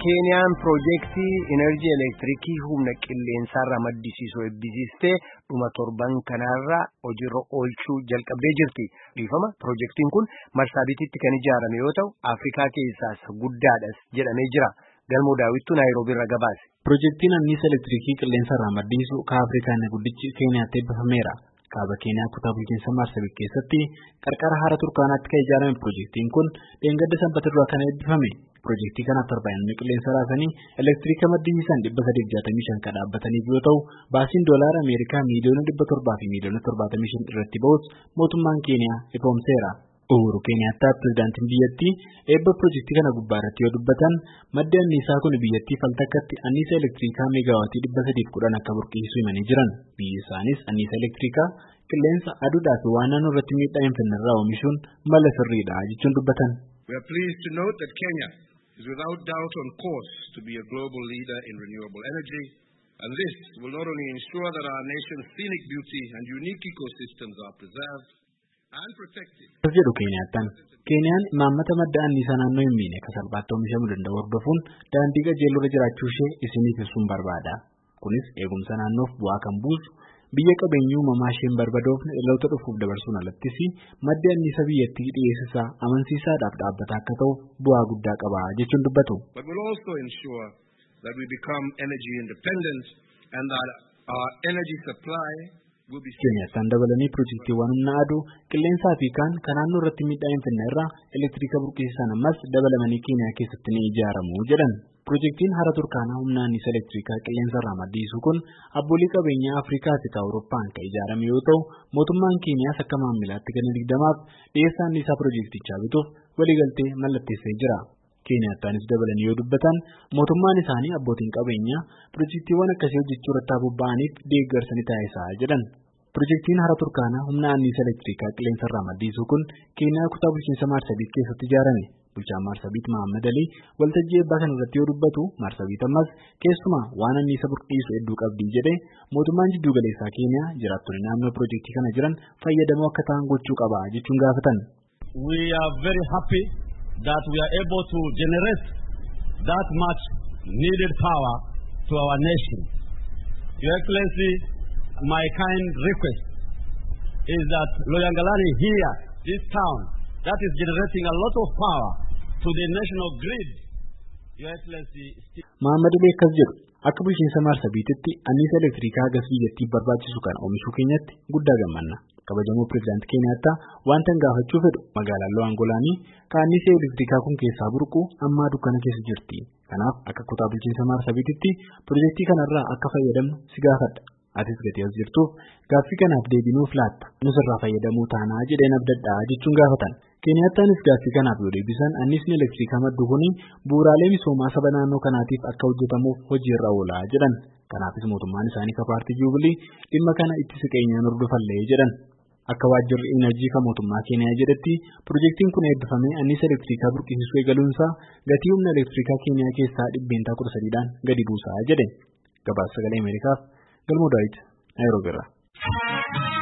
Keeniyaan piroojeektii enerjii elektiriikii humna qilleensaarraa maddisiisuu eebbisiistee dhuma torban kanarraa hojiirra oolchuu jalqabdee jirti. Dhiifama piroojeektiin kun marsaabititti kan ijaarame yoo ta'u Afrikaa keessaas guddaadhas jedhamee jira. Galmoo daawwittuu Naayiroobii irraa gabaase. Piroojeektiin anniisa elektiriikii qilleensarraa maddisiisu kan Afrikaa inni guddichi Keeniyaatti eebbifameera. Kaaba Keeniyaa kutaa bulchiinsa Marsabit keessatti qarqara hara Turkaanaatti kan ijaarame piroojeektiin kun dheengadda sanbata duraa kan eebbifame. Piroojeektii kanaaf tarbaayinni qilleensa raasanii elektiriika maddisiisan dhibba sadiif jaatamii shan kan dhaabbataniif yoo ta'u baasiin doolaara Ameerikaa miiliyoona dhibba torbaa fi miiliyoona torbaatamii shan irratti ba'us mootummaan Keeniyaa ifoomseera. Uhuru Keeniyaattaa pirezidaantiin biyyattii eebba piroojeektii kana gubbaa irratti yoo dubbatan maddi anniisaa kun biyyattii faltakkatti anniisa elektiriikaa meegaawaatii dhibba sadiif kudhan akka burqisiisu himanii jiran biyyi isaanis anniisa elektiriikaa qilleensa aduudhaa fi waan naannoo irratti miidhaa hin fidnerraa oomishuun mala sirriidha jechuun dubbatan. We are pleased to note that Kenya is without doubt on course to be a global leader in renewable energy and this will not only ensure that our nation's scenic beauty and unique ecosystems are preserved As jedhu Keeniyaattaan Keeniyaan imaammata madda anniisaa naannoo hin miine kan salphaatti oomishamuu danda'u hordofuun daandii qajeeloo irra jiraachuu ishee isiniif ibsuun barbaada. Kunis eegumsa naannoof bu'aa kan buusu biyya qabeenyi uumamaa isheen barbadoofne dhaloota dhufuuf dabarsuun alattis maddi anniisaa biyyattii dhiyeessisaa amansiisaadhaaf dhaabbata akka ta'u bu'aa guddaa qaba jechuun dubbatu. But will also ensure that we become energy independent and that our energy supply Keeniyattaan dabalanii piroojeektiiwwan humna aduu qilleensaa fi kaan kan naannoo irratti miidhaa hin fidne irraa elektiriika burqisiisan ammas dabalamanii Keeniyaa keessatti ni ijaaramu jedhan. Piroojeektiin hara Turkaanaa humna anniisa elektiriikaa qilleensa irraa maddisiisu kun abboolii qabeenyaa Afrikaa fi Awurooppaan kan ijaarame yoo ta'u mootummaan Keeniyaas akka maamilaatti ganna digdamaaf dhiyeessaa anniisaa piroojeektichaa bituuf waliigaltee mallatteessee jira. Keeniyattaanis dabalanii yoo dubbatan mootummaan isaanii abbootiin qabeenyaa piroojeektiiwwan akkasii hojjechuu irratti bobba'aniif deeggarsa ni taasisaa jedhan. Piroojeektiin hara Turkaanaa humna anniisa elektiriikaa qilleensarraa maddisiisu kun Keeniyaa kutaa bulchiinsa Maarsabiit keessatti ijaarame. Bulchaan Maarsabiit Mahammad Alii waltajjii eebbaa kana irratti yoo dubbatu Maarsabiit ammas keessumaa waan anniisa burqisu hedduu qabdii jedhee mootummaan jiddu galeessaa Keeniyaa jiraattonni naannoo piroojeektii kana jiran fayyadamoo akka ta'an gochuu qaba jechuun gaafatan. We are very happy that we are able to generate that much needed power to our nation. Your Excellency, my kind request is that Loyangalani here, this town, that is generating a lot of power to the national grid. Your Excellency. Muhammad Ali akkas jedhu akka bulchiinsa Maarsabiititti anniisa elektiriikaa gas biyyattiif barbaachisu kana oomishuu keenyatti guddaa gammanna. kabajamoo pirezidaantii Keeniyaattaa wanta hin gaafachuu fedhu magaalaan Lo'aangolaanii kan anniisa elektiriikaa kun keessaa burqu ammaa dukkana keessa jirti. Kanaaf akka kutaa bulchiinsa Maarsabiititti piroojeektii kanarraa akka fayyadamnu si gaafadha. Atis gatii as jirtuuf gaaffii kanaaf deebinuuf laatta nus irraa fayyadamuu taanaa jedheen abdadhaa jechuun gaafatan. Keeniyaattaanis gaaffii kanaaf yoo deebisan anniisni elektiriikaa maddu kuni bu'uuraalee misoomaa saba naannoo kanaatiif akka hojjetamuuf hojiirra oolaa jedhan. Kanaafis mootummaan isaanii kan paartii Juubilii dhimma kana itti siqeenyaan hordofallee jedhan. Akka waajjirri Inerjii kan mootummaa Keeniyaa jedhetti piroojeektiin kun eebbifamee anniisa elektiriikaa burqisiisuu eegaluunsaa gatii humna elektiriikaa Keeniyaa keessaa dhibbeentaa kudha sadiidhaan gadi buusaa jedhe. Gabaasa sagalee Ameerikaaf Galmoo Daawit Naayiroobii irraa.